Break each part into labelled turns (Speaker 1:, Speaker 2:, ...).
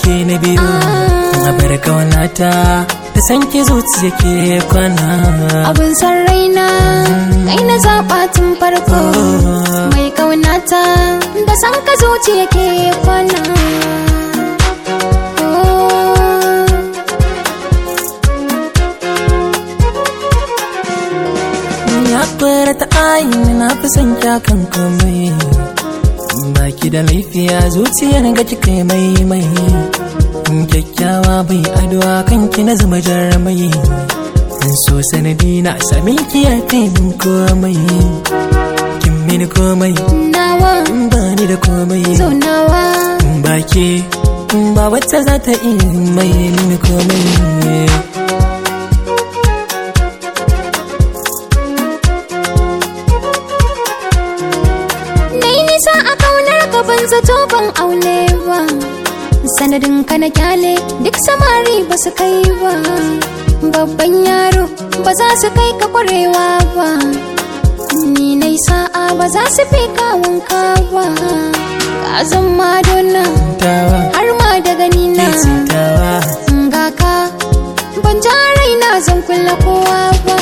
Speaker 1: ke na biyu a bar kaunata da san ki zuciya ke kwana
Speaker 2: abin san raina kai na zaɓa tun farko mai kaunata da san ka zuciya ke kwana
Speaker 1: ya fara ta ayin na fi son kyakan komai baki da laifiya zuciyar ga kika yi mai mai kyakkyawa bai addu'a kanki na zama jarumai in so sanadi na sami ki ya kai min komai kin mini komai
Speaker 2: nawa
Speaker 1: ba ni da komai
Speaker 2: zo nawa
Speaker 1: baki ba wacce za ta iya mai mini komai
Speaker 2: na yi nisa a kaunar ka ban zato ban aune ba sanadin ka na kyale duk samari ba su kai ba babban yaro ba za su kai ka kwarewa ba ni na sa'a ba za su fi kawunka ba ka zan madonna
Speaker 1: tawa
Speaker 2: har ma da gani na
Speaker 1: ke tawa
Speaker 2: ga ka ban ja raina zan kulla kowa ba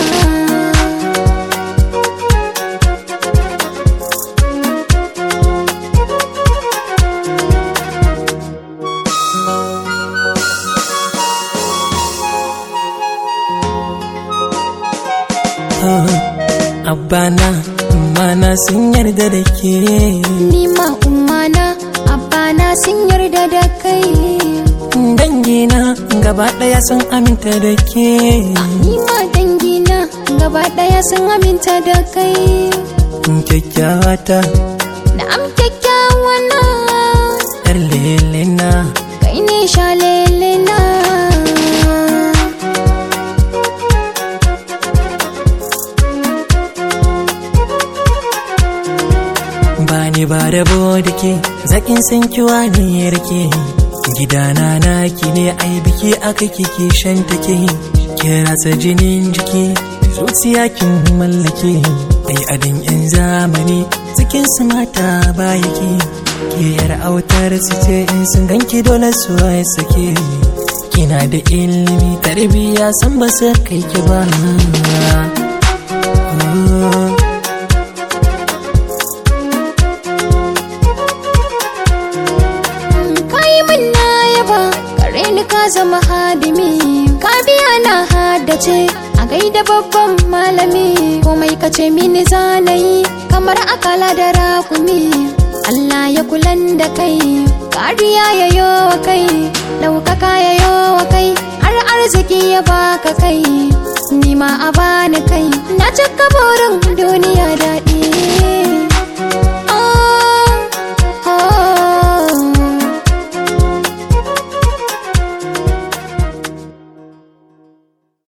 Speaker 1: Abana, mana sun yarda da ke
Speaker 2: ni ma ummana abbana sun yarda da kai
Speaker 1: Dangina gaba ɗaya sun aminta da ke
Speaker 2: ni ma dangina gaba daya sun aminta da kai
Speaker 1: Kyakkyawa ta
Speaker 2: na am kyakkyawa na
Speaker 1: ‘yar lelena
Speaker 2: kai ne shalele na
Speaker 1: ba ni ba rabo da ke zaƙin san kiwa ne yarke gidana naki ne ai biki aka kike shan take ki rasa jinin jiki zuciya kin mallake ai adin yan zamani cikin su mata ba yake ke yar autar su ce in sun ganki dole su ai sake kina da ilimi tarbiya san ba su kai ki ba Oh.
Speaker 2: kai min na yaba kare ni ka zama hadimi ka biya na haddace a gaida babban malami komai ka ce mini zanayi kamar akala da rakumi Allah ya kulan da kai kariya ya yo wa kai ɗaukaka ya yo wa kai har arziki ya baka kai ni ma a bani kai na cika burin duniya daɗi